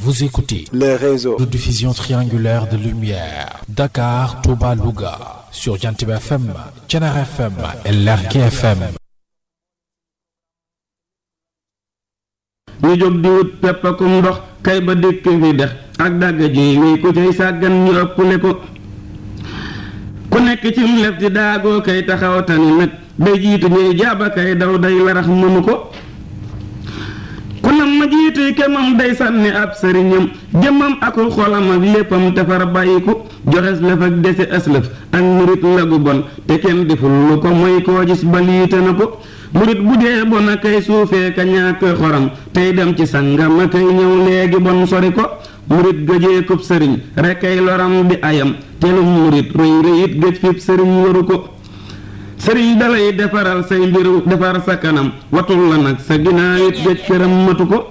Vous écoutez le réseau de diffusion triangulaire de lumière Dakar, Touba, Louga sur Jantib FM, Thiénaba FM et Lergui FM. ñu jóg di wut peppakum ndox kay ba dëkk fi dex ak dàgga ji wéy ku cay sàggan ñu ëppule ko ku nekk ci mu lef di daagoo kay taxaw tani nag day jiitu ñuy jaaba kay daw day larax mënu ko ku nam ma jiituy kemam day sànni ab sëriñam jëmmam aku xolam ak léppam te far bàyyiku joxes lëf ak dese aslëf ak murit lagu bon te kenn deful lu ko mooy koo gis ba liite na ko murit bu dee bon a kay suufee ka ñàkk xoram tey dem ci sangam a kay ñëw léegi bon sori ko murit gëjee kub sëriñ rek ay loram di ayam telum murit rëy rëyit gëj fib sëriñ waru ko sëriñ dalay defaral say mbir defar sa kanam watul la nag sa ginnaaw it gëj këram matu ko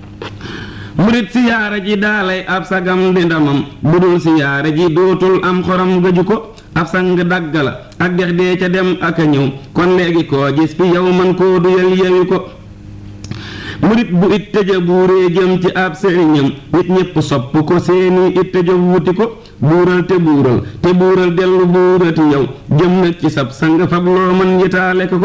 murit siyaara ji daalay ab sagam di ndamam budul siyaara ji dootul am xoram gëju ko ab sang dagg la ak dex dee ca dem ak a ñëw kon léegi koo gis fi yow man koo duyal yewi ko murit bu it tëja buuree jëm ci ab sëriñam nit ñépp sopp ko seeni it tëja wuti ko buural te buural te buural dellu buurati yow jëm nag ci sab sang fab loo mën yitaale ko ko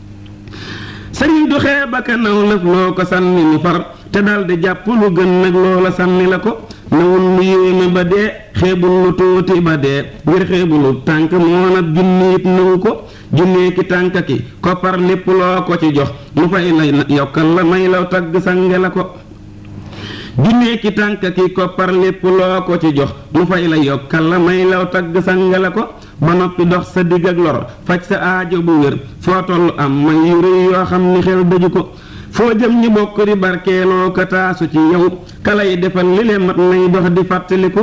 sëriñ du xeeb ak a naw lëf loo ko sànni mu far te dal di jàpp lu gën nag loola sànni la ko nawul lu yéeme ba dee xeebul lu tuuti ba dee ngir xeebulu tànk moo nag junni it nawu ko junnee ki tànk ki koppar lépp loo ko ci jox mu fay lay yokkal la may la tagg sange la ko junnee ki tànk ki koppar lépp loo ko ci jox mu fay la yokkal la may law tagg sange la ko ba noppi dox sa digg ak lor faj sa aajo bu wér foo tollu am may yu rëy yoo xam ni xel daju ko foo jëm ñi bokk di barkeeloo ka taasu ci yow kalay defal li leen mat nay dox di fàttaliku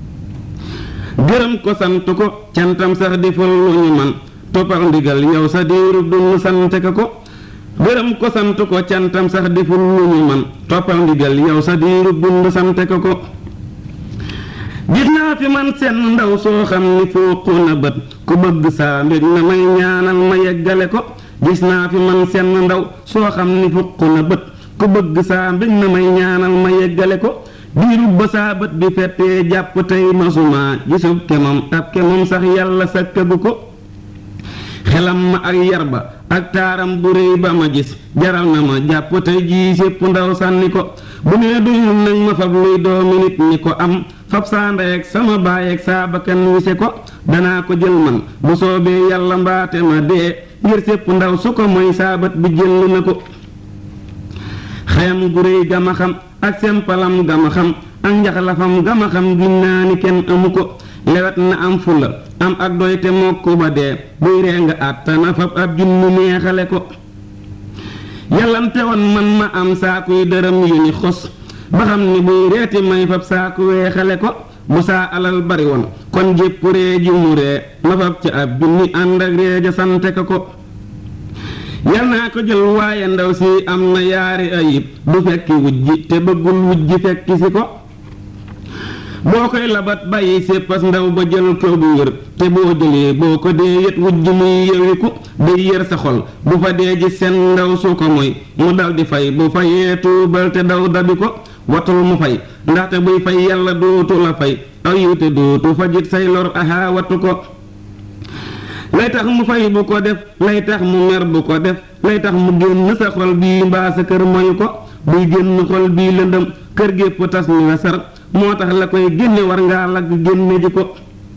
gërëm ko sant ko cantam sax di fal lu ñu man toppal ndigal yow sa diiru dund sante ka ko gërëm ko sant ko cantam sax di fal lu ñu man toppal ndigal yow sa diiru dund sante ka ko gis naa fi man seen ndaw soo xam ni fooqu na bët ku bëgg saa mbég na may ñaanal ma yeggale ko gis naa fi man seen ndaw soo xam ni fukk na bët ku bëgg saa mbég na may ñaanal ma yeggale ko diirub ba saa bët bi fettee jàpp tey masuma gisub kemam ab kemam sax yàlla sakkagu ko xelam ma ak yar ba ak taaram bu réy ba ma gis jaral na ma jàpp tey jii sépp ndaw sànni ko bu nee duñu nañ ma fab luy doomi nit ñi ko am fab saa ndey ak sama baay ak saa bakkan wise ko danaa ko jël man bu soobee yàlla mbaate ma dee ngir sépp ndaw su ko mooy saabat bi jël na ko xayam gu réy gama xam ak sempalam gama xam ak njaxlafam gama xam giñ naa ni kenn amu ko lewet na am fula am ak doy te mokk ba dee buy ree nga àttana fab ab junni neexale ko yàllante woon man ma am saakuy dërëm yu ni xos ba xam ni buy reeti may fab saaku weexale ko bu saa alal bari woon kon jépp ree ji mu ree ma fab ca ab junni ànd ak ree ja sante ko ko yal naa ko jël waaye ndaw si am na yaari ayib du fekki wujji te bëggul wujji fekki si ko boo koy labat bàyyi séppas ndaw ba jël ko bu wér te boo jëlee boo ko dee yët wujj muy yewiku day yër sa xol bu fa dee ji seen ndaw su ko moy mu dal di fay bu fayee tuubal te daw dabi ko watul mu fay ndaxte buy fay yàlla dootu la fay aw yiw te dootu fajit say lor aha watu ko lay tax mu fay bu ko def lay tax mu mer bu ko def lay tax mu génn sa xol bii mbaa sa kër moyu ko buy génn xol bii lëndëm kër gépp tas ni la sar moo tax la koy génne war ngaa lagg génne ji ko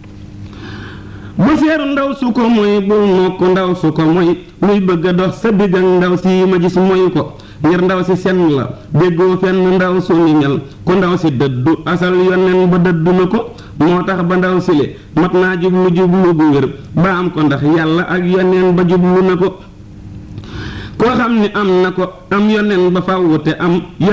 bu seeru ndaw su ko moy bul nokk ndaw su ko moy muy bëgg a dox sa digg ak ndaw si ma gis moyu ko ngir ndaw si senn la déggoo fenn ndaw su ni mel ku ndaw si dëddu asal yonen ba dëddu na ko moo tax ba ndaw sile mat naa jublu jublu bu wér ba am ko ndax yàlla ak yoneen ba jublu na ko koo xam ni am na ko am yoneen ba fàwwu te am